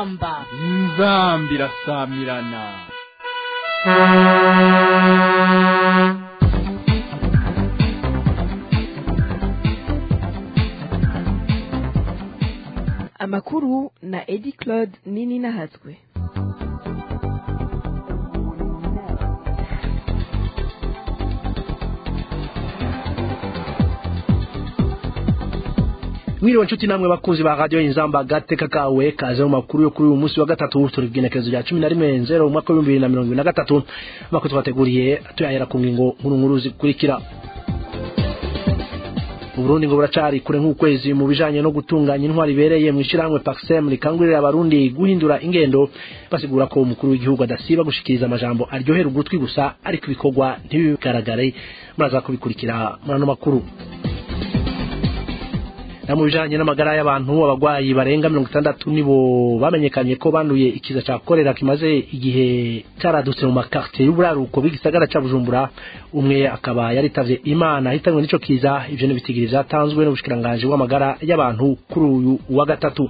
inzamba inzamba irasamirana amakuru na edi claude nini nahatswe mwiriwe nshuti namwe bakunzi ba radio inzamba gateka kawe kaze mu makuru yo kuri uyu munsi wa gatatu turi bwinekezo rya cumi na rimwe nzero umwaka w'ibihumbi bibiri na mirongo ibiri na gatatu amakuru twateguriye tuyahera ku ngingo nkuru nkuru zikurikira uburundi ngo buracari kure nk'ukwezi mu bijanye no gutunganya intwari ibereye mu ishyirahamwe paxem rikangurira abarundi guhindura ingendo basigura ko umukuru w'igihugu adasiba gushikiriza amajambo aryohera ugutwi gusa ariko ibikorwa ntibigaragare muraza kubikurikira muri ano makuru na mu bijanye n'amagara y'abantu abagwayi barenga mirongo itandatu nibo bamenyekanye ko banduye ikiza ca korera kimaze igihe caradutse mu makartier y'uburaruko b'igisagara ca bujumbura umwe akaba yaritavye imana ahitanywe n'ico kiza ivyo n'ibitigiri vyatanzwe n'ubushikiranganji bw'amagara y'abantu kuri uyu wa gatatu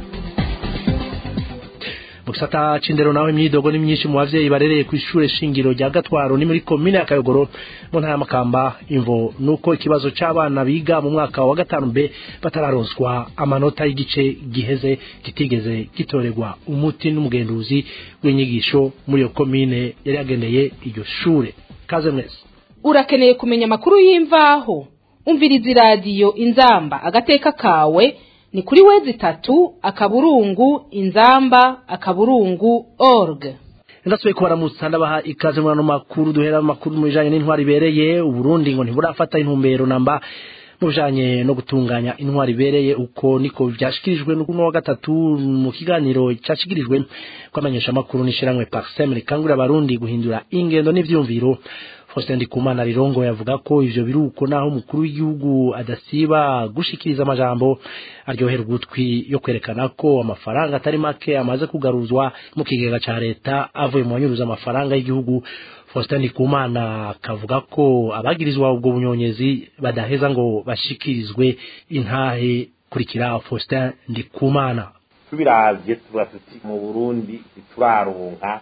mu gisata c'indero naho imyidogo ni myinshi mu bavyeyi barereye kw'ishure shingiro rya gatwaro ni muri komine ya kayogoro mu ntara y'amakamba imvo nuko ikibazo c'abana biga mu mwaka wa gatanu b batararonswa amanota y'igice giheze kitigeze gitorerwa umuti n'umugenduzi w'inyigisho muri iyo komine yari yageneye iryo shure kaze mwese urakeneye kumenya amakuru y'imvaho umviriza iradiyo inzamba agateka kawe ni kuri wezi itatu akaburungu inzamba akaburungu org ndasubiye kubaramutsa ndabaha ikaze muri ano makuru duhera amakuru mu bijanye n'intwari ibereye uburundi ngo ntiburafata intumbero namba mu bijanye no gutunganya intwari ibereye uko niko vyashikirijwe n'uno wa gatatu mu kiganiro cashikirijwe kwamenyesha amakuru n'ishiramwe parsem rikangurira abarundi guhindura ingendo n'ivyumviro Faustin Ndikumana Rirongo yavuga ko ivyo biruko naho umukuru w'igihugu adasiba gushikiriza amajambo aryohera ugutwi yo kwerekana ko amafaranga atari make amaze kugaruzwa mu kigega ca leta avuye mu banyuruza amafaranga y'igihugu Faustin Ndikumana akavuga ko abagirizwa ubwo bunyonyezi badaheza ngo bashikirizwe intahe kurikira Faustin Ndikumana tubiravye tuba tuti mu Burundi ntituraronka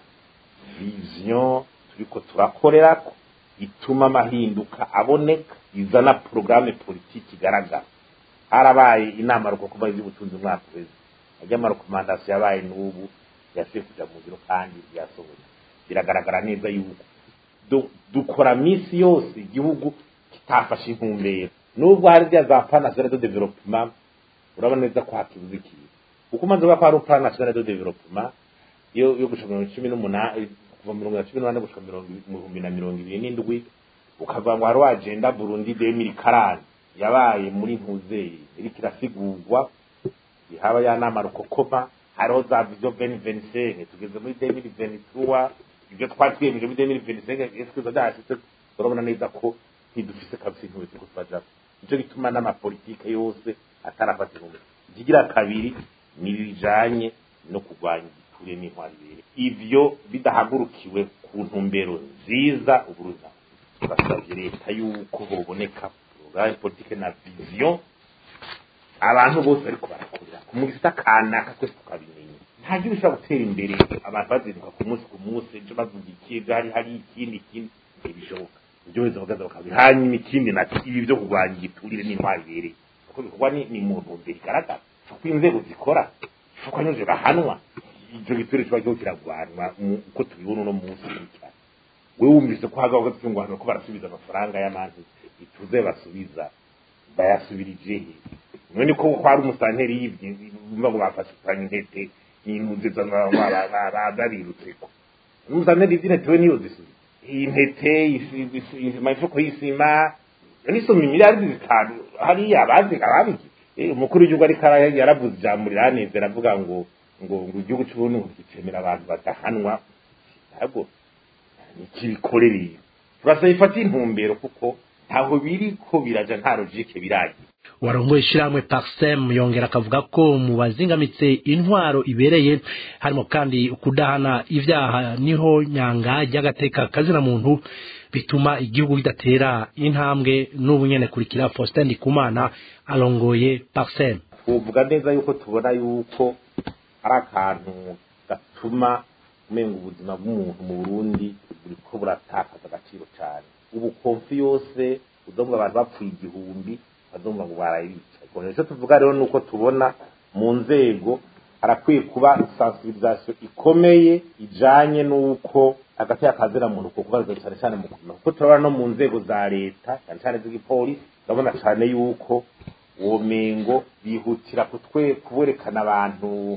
vision turiko turakorerako ituma amahinduka aboneka izana porogaramu politiki igaragara harabaye inama rukokoma z'ubutunzi umwaka wese ajya amarekomandasiyo yabaye n'ubu yasuye kuja mu biro kandi yasohoye biragaragara neza yuko dukora minsi yose igihugu kitafashe intumbero nubwo hari rya za plan national de development urabona neza ko hakibuze ikintu kuko umaze kuba ko hari plan national de development yo yo gushika mu cumi n'umunani kuva mirongo na cumi n'umunani gushika mu bihumbi na mirongo ibiri n'indwi ukavuga ngo hari agenda burundi demiri karani yabaye muri ntuzeri iriko irasigurwa ihaba ya nama rukokoma hariho za vision veni venisenke tugeze muri demiri venituwa ibyo twari twiyemeje muri demiri venisenke esikuza byashitse urabona neza ko ntidufise kabisa intuwe turiko turajako nico gituma n'amapolitike yose atarafata intumbero ikigira kabiri ni bijanye no kurwanya igiture n'intwari ibere ivyo bidahagurukiwe ku ntumbero nziza uburuza turasavye leta yuko hoboneka porogaramu politike na vision abantu bose bariko barakorera ku mugisita kanaka twese tukabimenya nta gihugu ushobora gutera imbere abantu bazinduka ku munsi ku munsi ejo bavuga iki hari hari ikindi ikindi ntibishoboka ibyo wese bakaza bakabira hanyuma ikindi nati ibi byo kurwanya igiturire n'intwari ibereye kuko bikorwa ni mu ntumbero igaragara uko inzego zikora uko anyuze bahanwa icyo giturire kiba kiho kiragwanwa uko tubibona uno munsi cyane we wumvise ko hagaho gatungwana ko barasubiza amafaranga y'amantu ituze basubiza bayasubirije he none ko ko hari umusanteri yibye bumva ngo bafashe kuranya intete n'impunzi babirutse ko umusanteri yibye intete we niyo zisubiza iyi ntete imifuko y'isima nisoma imiliyaridi zitanu hariya abazi ababigize umukuru w'igihugu ariko yaravuze ijambo riraneze aravuga ngo ngo ngo igihugu cy'uburundi ngo gicemera abantu badahanwa ntabwo nikibikorereye turasaba ifata intumbero kuko ntaho biri ko biraja nta logike biragira warongoye ishyirahamwe parsem yongera akavuga ko mu bazingamitse intwaro ibereye harimo kandi kudahana ibyaha niho nyanga ry'agateka kazina muntu bituma igihugu kidatera intambwe n'ubu nyene kurikira Faustin Ndikumana arongoye parsem tuvuga neza yuko tubona yuko ari akantu gatuma umenga ubuzima bw'umuntu mu burundi buriko buratakaza agaciro cyane ubu konfi yose udomwa abantu bapfuye igihumbi bazumva ngo barayica icyo tuvuga rero ni uko tubona mu nzego harakwiye kuba sensibilisation ikomeye ijanye n'uko hagati y'akazina muntu kuko kubarizwa cyane cyane mu kuma kuko turabona no mu nzego za leta cyane cyane z'igipolisi ndabona cyane yuko uwo mengo bihutira kutwe kuberekana abantu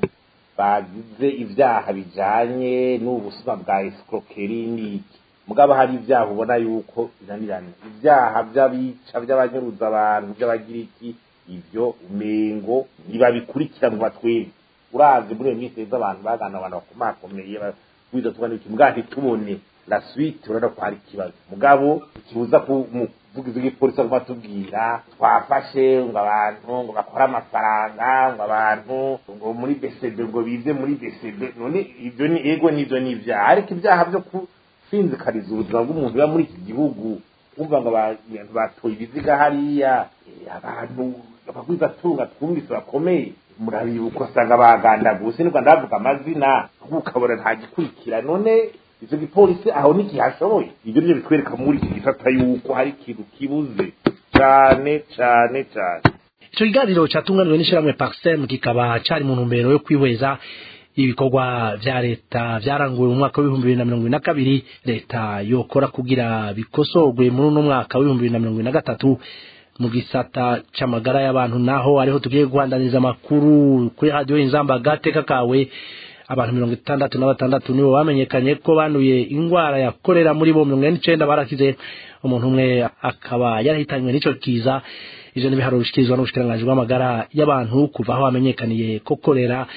bagize ibyaha bijanye n'ubusuma bwa escroquerie n'iki mugabo hari ibyaha ubona yuko binanirana ibyaha by'abica by'abanyuruza abantu by'abagira iki ibyo umengo ntibabikurikira mu batwebwe urazi muri iyo minsi abantu bagana abantu bakomakomeye wiza tubona iki mbwa ntitubone la suite urabona ko hari ikibazo mugabo ikibuza ku muvugizi w'igipolisi aguma atubwira twafashe ngo abantu ngo bakore amafaranga ngo abantu ngo muri besebe ngo bize muri besebe none ibyo ni ego n'ibyo ni ibyaha ariko ibyaha byo gusinzikariza ubuzima bw'umuntu uba muri iki gihugu wumva ngo abantu batoye ibiziga hariya abantu abagwiza tunga twumvise bakomeye murabibuka usanga bagandaguse ni rwanda bavuga amazina ukabona nta gikurikira none icyo gipolisi aho ntikihashoboye ibyo nibyo bitwereka muri iki gisata yuko hari ikintu kibuze cyane cyane cyane icyo kiganiro cyatunganiwe n'ishyirahamwe paxem kikaba cyari mu ntumbero yo kwihweza ibikorwa vya leta vyaranguwe mu mwaka w'ibihumbi bibiri na mirongo ibiri na kabiri leta yokora kugira bikosorwe muri uno mwaka w'ibihumbi bibiri na mirongo ibiri na gatatu mu gisata c'amagara y'abantu naho ariho tugiye guhandaniza amakuru kuri radiyo inzamba agateka kawe abantu mirongo itandatu na batandatu nibo bamenyekanye ko banduye indwara ya korera muri bo mirongo ine n'icenda barakize umuntu umwe akaba yarahitanywe n'ico kiza ivyo n'ibiharuro bishikirizwa n'ubushikiranganji bw'amagara y'abantu kuva aho hamenyekaniye ko korera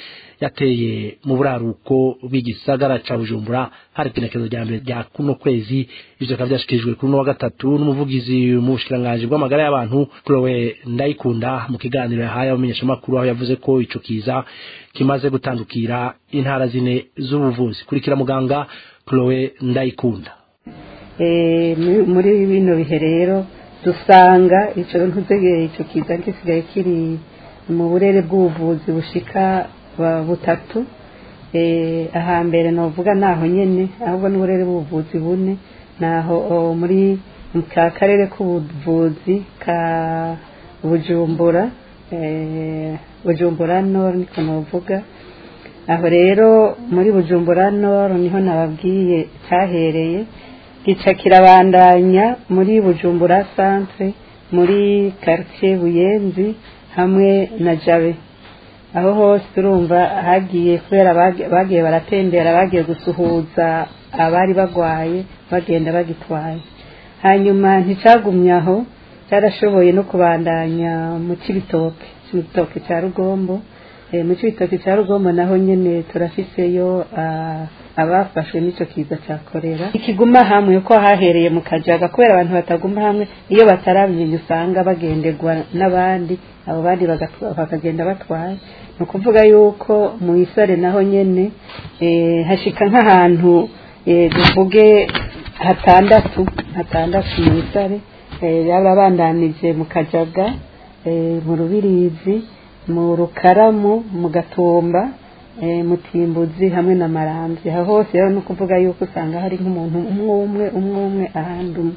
yateye mu buraruko bw'igisagara ca bujumbura hari igenekezo rya mbere rya kuno kwezi ivyo bikaba vyashikirijwe kuri uno wa gatatu n'umuvugizi mu bushikiranganji bw'amagara y'abantu kurowe ndayikunda mu kiganiro yahaye abamenyeshamakuru aho yavuze ko ico kiza kimaze gutandukira intara zine z'ubuvuzi kurikira muganga kurowe ndayikunda muri bino bihe rero dusanga ico ntutegeye ico kiza gisigaye kiri mu burere bw'ubuvuzi bushika butatu ahambere novuga naho nyene ahubwo n'uburere bw'ubuvuzi bune naho muri ka karere k'ubuvuzi ka bujumbura bujumbura nord niko novuga aho rero muri bujumbura nord niho nababwiye cyahereye gica kirabandanya muri bujumbura centre muri quartier buyenzi hamwe na jabe aho hose turumva hagiye kubera bagiye baratembera bagiye gusuhuza abari bagwaye bagenda bagitwaye hanyuma nticagumye aho cyarashoboye no kubandanya mu cibitoke cibitoke cya rugombo mu cibitoke cya rugombo naho nyene turafiseyo abafashwe n'ico kiza cya korera ikiguma hamwe ko hahereye mu kajaga kubera abantu bataguma hamwe iyo batarabimenye usanga bagenderwa n'abandi abo bandi bakagenda batwaye ni ukuvuga yuko mu isare naho nyene hashika nk'ahantu tuvuge hatandatu hatandatu mu isare yaba bandanije mu kajaga mu rubirizi mu rukaramu mu gatumba mu timbuzi hamwe na maramvye aho hose rero ni ukuvuga yuko usanga hari nk'umuntu umwe umwe umwe umwe ahandi umwe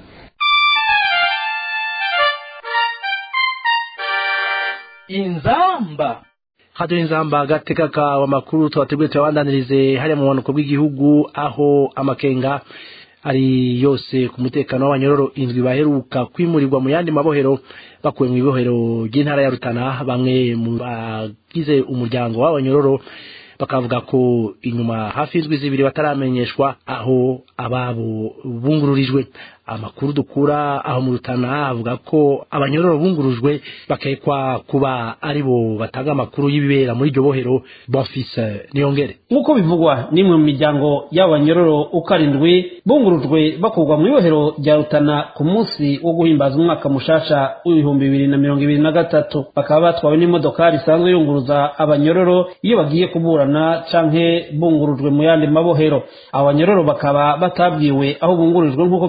inzamba hado inzamba agateka kawe amakuru tubateguye tuyabandanirize hariya mu bumanuko bw'igihugu aho amakenga ari yose ku mutekano w'abanyororo indwi baheruka kwimurirwa mu yandi mabohero bakuwe mu ibohero ry'intara ya rutana bamwe mu bagize umuryango w'abanyororo bakavuga ko inyuma hafi y'indwi zibiri bataramenyeshwa aho ababo bungururijwe amakuru dukura aho mu rutana avuga ko abanyororo bungurujwe bakekwa kuba aribo batanga amakuru y'ibibera muri iryo bohero bonfise niyongere nk'uko bivugwa n'imwe mu miryango y'abanyororo uko arindwi bungurujwe bakurwa mu ibohero rya rutana ku munsi wo guhimbaza umwaka mushasha w'ibihumbi bibiri na mirongo ibiri na gatatu bakaba batwawe n'imodokari isanzwe yunguruza abanyororo iyo bagiye kuburana canke bungurujwe mu yandi mabohero abo banyororo bakaba batabwiwe aho bungurijwe nk'uko vyemezwa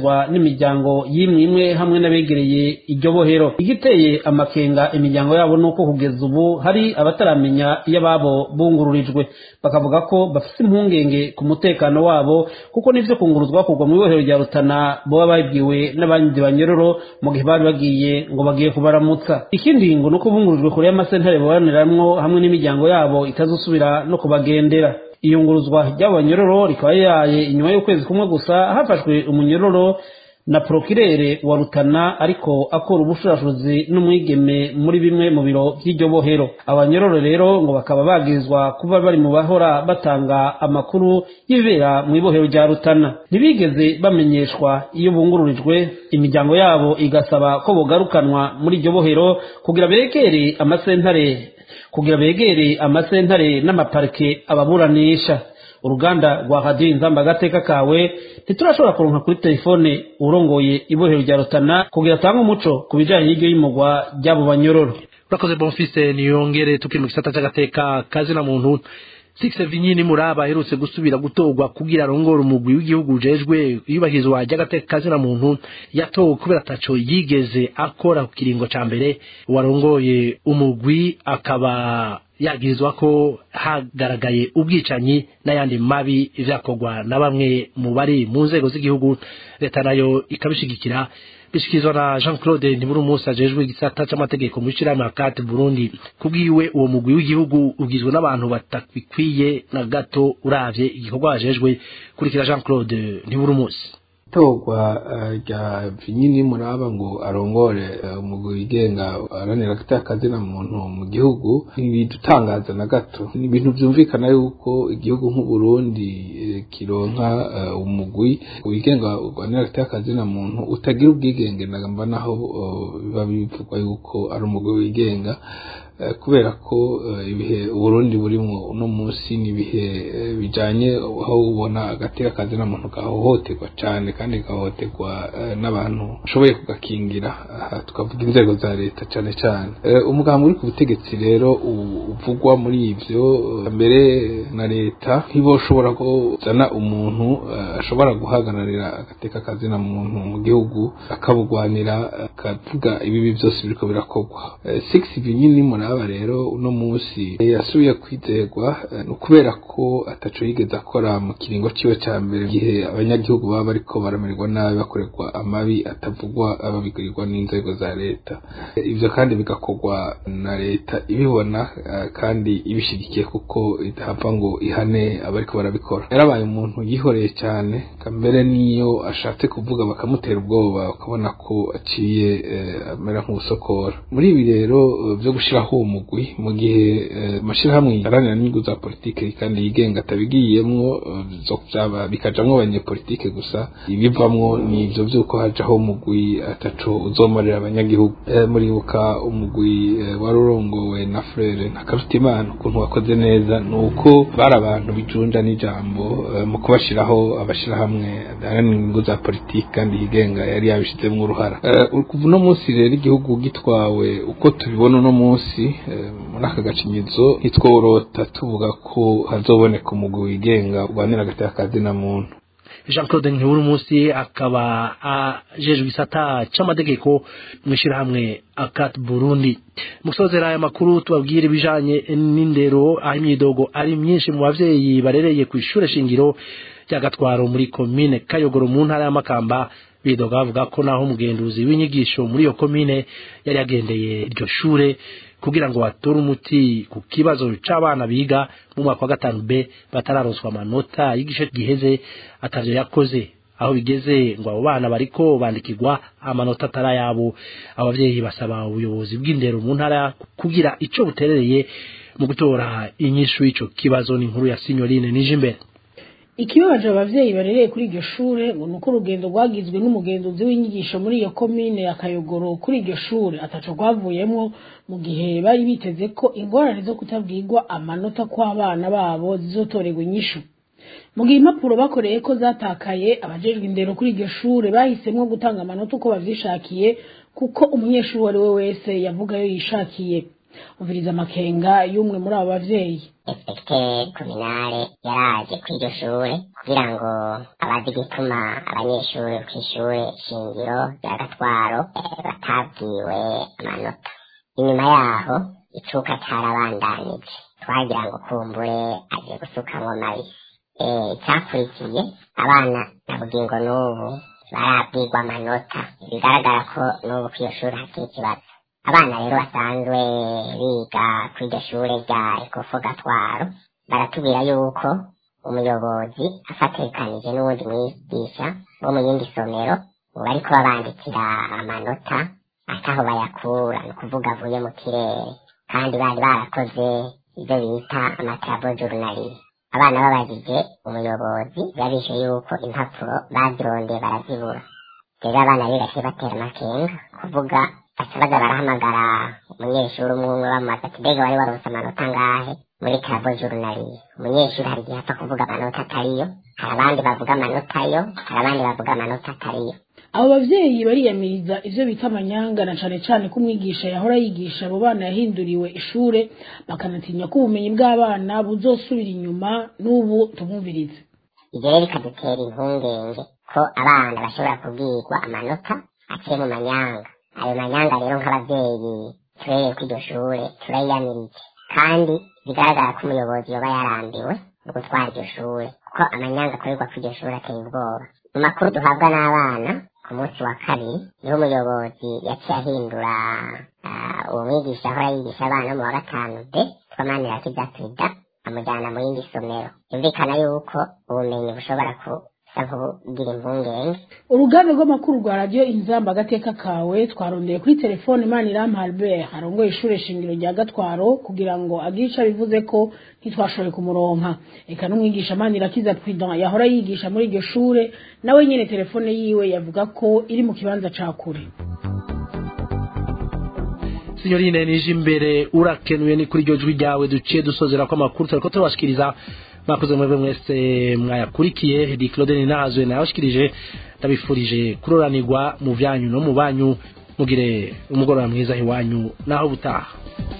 vyemezwa n'imiryango y'imwe imwe hamwe n'abegereye iryo bohero igiteye amakenga imiryango yabo nuko kugeza ubu hari abataramenya iyo ababo bungururijwe bakavuga ko bafite impungenge ku mutekano wabo kuko n'ivyo kunguruzwa kugwa mu ibohero rya rutana boba babibwiwe n'abandi banyororo mu gihe bari bagiye ngo bagiye kubaramutsa ikindi ngo nuko bungurijwe kure y'amasentare babaniramwo hamwe n'imiryango yabo itazosubira no kubagendera iyunguruzwa ry'abo banyororo rikaba yaye inyuma y'ukwezi kumwe gusa hafashwe umunyororo na prokirere wa rutana ariko akora ubushurashuzi n'umwigeme muri bimwe mu biro by'iryo bohero abanyororo rero ngo bakaba bagirizwa kuba bari mu bahora batanga amakuru y'ibibera mu ibohero rya rutana ntibigeze bamenyeshwa iyo bungururijwe imiryango yabo igasaba ko bogarukanwa muri iryo bohero kugira begere amasentare kugira begere amasentare n'amaparike ababuranisha uruganda rwa radiyo inzamba agateka kawe ntiturashobora kuronka kuri telefone urongoye ibohero rya rutana kugira atange umuco ku bijanye n'iryo y'imugwa ry'abo banyororo urakoze bonfise niyongere tukiri mu gisata c'agateka kazina muntu six vinyini muraba aherutse gusubira gutorwa kugira arongore umugwi w'igihugu ujejwe iyubahirizwa ry'agateka kazina muntu yatowe kubera ataco yigeze akora ku kiringo ca mbere warongoye umugwi akaba yagirizwa ko hagaragaye ubwicanyi n'ayandi mabi vyakorwa na bamwe mu bari mu nzego z'igihugu leta nayo ikabishigikira bishikirizwa na jean claude ntiburumusi ajejwe igisata c'amategeko mu ishirahamwe akate burundi kubwiwe uwo mugwi w'igihugu ugizwe n'abantu batabikwiye na gato uravye igikorwa bajejwe kurikira jean claude ntiburumusi itorwa rya vinyini muraba ngo arongore umugwi wigenga aranira akazina muntu mu gihugu ntibidutangaza na gato ni ibintu byumvikana yuko igihugu nk'uburundi kironka umugwi wigenga urwanira akazina muntu utagira ubwigenge nagamba naho biba bivugwa yuko ari umugwi wigenga kubera ko ibihe uburundi burimo uno munsi ni ibihe bijanye aho ubona agateka kazina muntu gahohoterwa cyane kandi gahohoterwa n'abantu bashoboye kugakingira tukavuga inzego za leta cyane cyane umugambi uri ku butegetsi rero uvugwa muri ivyo mbere na leta ntiboshobora kuzana umuntu ashobora guhagararira agateka kazina muntu mu gihugu akabugwanira akavuga ibibi byose biriko birakorwa six binyini muraba rero uno munsi yasubiye kwizerwa ni ukubera ko ataco yigeze akora mu kiringo ciwe ca mbere igihe abanyagihugu baba bariko baramererwa nabi bakorerwa amabi atavugwa ababigurirwa n'inzego za leta ivyo kandi bigakorwa na leta ibibona kandi ibishigikiye kuko idahava ngo ihane abariko barabikora yarabaye umuntu yihoreye cyane kambere niyo ashatse kuvuga bakamutera ubwoba ukabona ko aciye amera nk'usokora muri ibi rero vyo gushiraho uwo mugwi mu gihe amashirahamwe aranira n'inyungu za politike kandi yigenga atabigiyemwo bikajamwo abanyepolitike gusa ibivamwo ni ivyo vy'uko hajaho umugwi ataco uzomarira abanyagihugu muribuka umugwi wari urongowe na frere ntakarutimana ukuntu wakoze neza ni uko bari abantu bijunja n'ijambo mu kubashiraho abashirahamwe aranira inyungu za politike kandi yigenga yari yabishizemwo uruhara kuva uno munsi rero igihugu gitwawe uko tubibona uno munsi muri aka gacinyizo ntitworota tuvuga ko hazoboneka umugwi wigenga urwanira agateka kazina muntu jean claude ntiburi munsi akaba ajejwe igisata c'amategeko mw'ishirahamwe akat burundi musozera aya makuru tubabwire ibijanye n'indero aho imyidogo ari myinshi mu bavyeyi barereye ku ishure shingiro rya gatwaro muri komine kayogoro mu ntara y'amakamba bidoga bavuga ko naho umugenduzi w'inyigisho muri iyo komine yari yagendeye iryo shure kugira ngo batore umuti ku kibazo c'abana biga mu mwaka wa gatanu B batararonswa amanota y'igice giheze atavyo yakoze aho bigeze ngo abo bana bariko bandikirwa amanota atarayabo abavyeyi basaba ubuyobozi bw'indero mu ntara kugira ico buterereye mu gutora inyishu y'ico kibazo n'inkuru ya Signorine Nijimbere ikibabaje abavyeyi barereye kuri iryo shure ngo nuko urugendo rwagizwe n'umugenzuzi w'inyigisho muri iyo komine ya Kayogoro kuri iryo shure ataco rwavuyemwo mu gihe bari biteze ko ingorane zo kutabwirwa amanota kw'abana babo zizotorerwa inyishu mu gihe impapuro bakoreye ko zatakaye abajejwe indero kuri iryo shure bahisemwo gutanga amanota uko bavyishakiye kuko umunyeshuri uwo ari we wese yavuga yo yishakiye umviriza amakenga y'umwe muri abo bavyeyi inspekteri kominale yaraje kuri iryo shure kugira ngo abazi igituma abanyeshuri kw'ishure shingiro rya gatwaro eh, batabwiwe amanota inyuma yaho icuka carabandanije twagira ngo kumbure aje gusukamwo mabisi eh, icyakurikiye abana na bugingo n'ubu barabwirwa amanota bigaragara ko n'ubu kw'iyo shuri hakiri ikibazo abana rero basanzwe biga kuri iryo shure rya ekofo gatwaro baratubwira yuko umuyobozi afatekanije n'uwundi mwigisha wo mu yindi somero ubu bariko babandikira amanota ataho bayakura ni ukuvuga avuye mu kirere kandi bari barakoze ibyo bita amatrabo jurunari abana babajije umuyobozi yabishe yuko impapuro bazirondeye barazibura rero abana bigaciye batera amakenga kuvuga baca baza barahamagara umunyeshuri umwe umwe bamubaza ati mbega wari waronse amanota angahe muri trabo jurunari umunyeshuri hari igihe apfa kuvuga amanota atariyo hari abandi bavuga amanota yo hari abandi bavuga amanota atariyo abo bavyeyi bariyamiriza ivyo bita amanyanga na cane cane ko umwigisha yahora yigisha abo bana yahinduriwe ishure bakanatinya ko ubumenyi bw'abana buzosubira inyuma n'ubu tumwumvirize ibyo rero bikadutera impungenge ko abana bashobora kubwirwa amanota aciye mu manyanga ayo manyanga rero nk'abavyeyi turereye ko iryo shure turayiyamirije kandi bigaragara ko umuyobozi yoba yarambiwe no gutwara iryo shure kuko amanyanga akorerwa ku iryo shure ateye ubwoba mu makuru duhabwa n'abana ku munsi wa kabiri niho umuyobozi yaciye ahindura ah, uwo mwigisha ahora yigisha abana mu wa gatanu de twamanira kidatwida amujyana mu yindi somero yumvikana yuko ubumenyi bushobora kusa nk'ubugira impungenge uruganda rw'amakuru rwa radiyo inzamba agateka kawe twarondeye kuri telefone maniramu albert arongoye ishure shingiro rya gatwaro kugira ngo agire ico abivuze ko ntitwashoboye kumuronka eka n'umwigisha manirakiza prudent yahora yigisha muri iryo shure nawe nyene telefone yiwe yavuga ko iri mu kibanza ca kure sinyorine nije imbere urakenuye ni kuri iryo jwi ryawe duciye dusozera ko amakuru turiko turabashikiriza mwakoze mwebwe mwese mwayakurikiye di claude ninazwe nayabashikirije ndabifurije kuroranirwa mu vyanyu no mu banyu mugire umugoroba mwiza iwanyu naho butaha